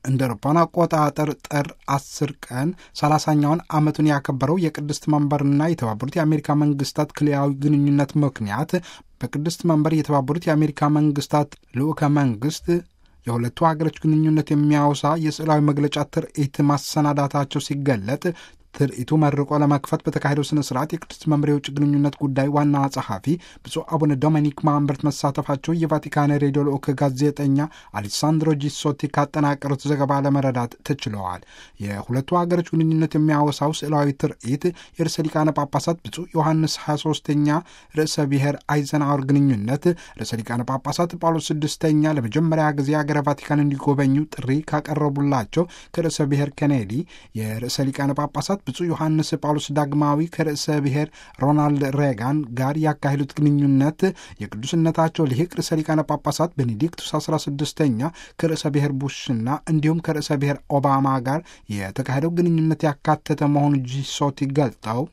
እንደ አውሮፓውያን አቆጣጠር ጥር 10 ቀን 30ኛውን ዓመቱን ያከበረው የቅድስት መንበርና የተባበሩት የአሜሪካ መንግስታት ክልያዊ ግንኙነት ምክንያት በቅድስት መንበር የተባበሩት የአሜሪካ መንግስታት ልዑከ መንግስት የሁለቱ ሀገሮች ግንኙነት የሚያወሳ የስዕላዊ መግለጫ ትርኢት ማሰናዳታቸው ሲገለጥ ትርኢቱ መርቆ ለመክፈት በተካሄደው ስነ ስርዓት የቅድስት መንበር የውጭ ግንኙነት ጉዳይ ዋና ጸሐፊ ብፁዕ አቡነ ዶሚኒክ ማንበርት መሳተፋቸው የቫቲካን ሬዲዮ ልዑክ ጋዜጠኛ አሌሳንድሮ ጂሶቲ ካጠናቀሩት ዘገባ ለመረዳት ተችለዋል። የሁለቱ ሀገሮች ግንኙነት የሚያወሳው ስዕላዊ ትርኢት የርዕሰ ሊቃነ ጳጳሳት ብፁዕ ዮሐንስ 23ኛ ርዕሰ ብሔር አይዘናወር ግንኙነት ርዕሰ ሊቃነ ጳጳሳት ጳውሎስ ስድስተኛ ለመጀመሪያ ጊዜ ሀገረ ቫቲካን እንዲጎበኙ ጥሪ ካቀረቡላቸው ከርዕሰ ብሔር ኬኔዲ የርዕሰ ሊቃነ ጳጳሳት ብፁዕ ዮሐንስ ጳውሎስ ዳግማዊ ከርዕሰ ብሔር ሮናልድ ሬጋን ጋር ያካሄዱት ግንኙነት የቅዱስነታቸው ልሂቅ ርዕሰ ሊቃነ ጳጳሳት ቤኔዲክቱስ 16ኛ ከርዕሰ ብሔር ቡሽና እንዲሁም ከርዕሰ ብሔር ኦባማ ጋር የተካሄደው ግንኙነት ያካተተ መሆኑ ጂሶቲ ገልጠው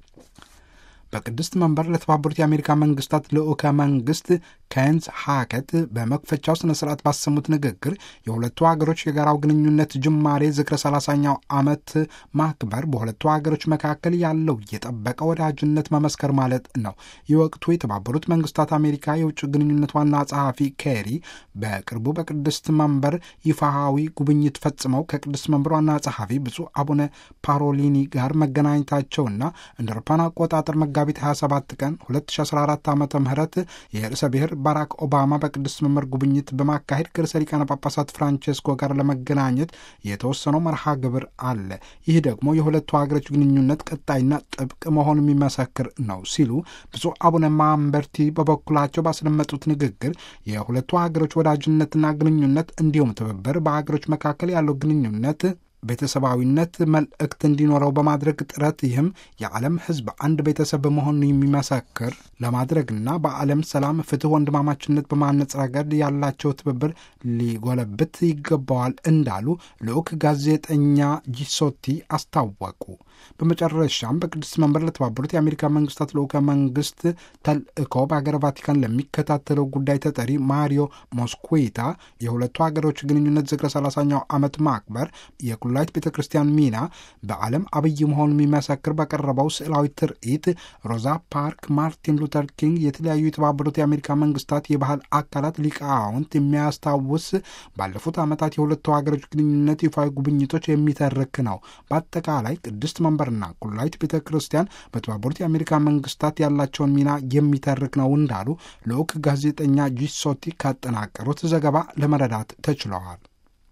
በቅድስት መንበር ለተባበሩት የአሜሪካ መንግስታት ልዑከ መንግስት ኬንስ ሃከት በመክፈቻው ስነ ስርዓት ባሰሙት ንግግር የሁለቱ ሀገሮች የጋራው ግንኙነት ጅማሬ ዝክረ ሰላሳኛው ዓመት ማክበር በሁለቱ ሀገሮች መካከል ያለው የጠበቀ ወዳጅነት መመስከር ማለት ነው። የወቅቱ የተባበሩት መንግስታት አሜሪካ የውጭ ግንኙነት ዋና ጸሐፊ ኬሪ በቅርቡ በቅድስት መንበር ይፋዊ ጉብኝት ፈጽመው ከቅድስት መንበር ዋና ጸሐፊ ብፁዕ አቡነ ፓሮሊኒ ጋር መገናኘታቸውና እንደ አውሮፓውያን አቆጣጠር መጋቢት 27 ቀን 2014 ዓ ም የርዕሰ ብሔር ባራክ ኦባማ በቅድስት መንበር ጉብኝት በማካሄድ ከርዕሰ ሊቃነ ጳጳሳት ፍራንቼስኮ ጋር ለመገናኘት የተወሰነው መርሃ ግብር አለ። ይህ ደግሞ የሁለቱ ሀገሮች ግንኙነት ቀጣይና ጥብቅ መሆን የሚመሰክር ነው ሲሉ ብፁዕ አቡነ ማንበርቲ በበኩላቸው ባስደመጡት ንግግር የሁለቱ ሀገሮች ወዳጅነትና ግንኙነት እንዲሁም ትብብር በሀገሮች መካከል ያለው ግንኙነት ቤተሰባዊነት መልእክት እንዲኖረው በማድረግ ጥረት ይህም የዓለም ሕዝብ አንድ ቤተሰብ መሆኑን የሚመሰክር ለማድረግና በዓለም ሰላም፣ ፍትህ፣ ወንድማማችነት በማነጽ ረገድ ያላቸው ትብብር ሊጎለብት ይገባዋል እንዳሉ ልዑክ ጋዜጠኛ ጂሶቲ አስታወቁ። በመጨረሻም በቅድስት መንበር ለተባበሩት የአሜሪካ መንግስታት ልዑከ መንግስት ተልእኮ በሀገር ቫቲካን ለሚከታተለው ጉዳይ ተጠሪ ማሪዮ ሞስኩዊታ የሁለቱ ሀገሮች ግንኙነት ዝክረ ሰላሳኛው ዓመት ማክበር የኩላይት ቤተ ክርስቲያን ሚና በዓለም አብይ መሆኑን የሚመሰክር በቀረበው ስዕላዊ ትርኢት ሮዛ ፓርክ፣ ማርቲን ሉተር ኪንግ፣ የተለያዩ የተባበሩት የአሜሪካ መንግስታት የባህል አካላት ሊቃውንት የሚያስታውስ ባለፉት ዓመታት የሁለቱ ሀገሮች ግንኙነት ይፋዊ ጉብኝቶች የሚተርክ ነው። በአጠቃላይ ቅድስት መንበርና ኩላይት ቤተ ክርስቲያን በተባበሩት የአሜሪካ መንግስታት ያላቸውን ሚና የሚተርክ ነው እንዳሉ ልዑክ ጋዜጠኛ ጂሶቲ ካጠናቀሩት ዘገባ ለመረዳት ተችለዋል።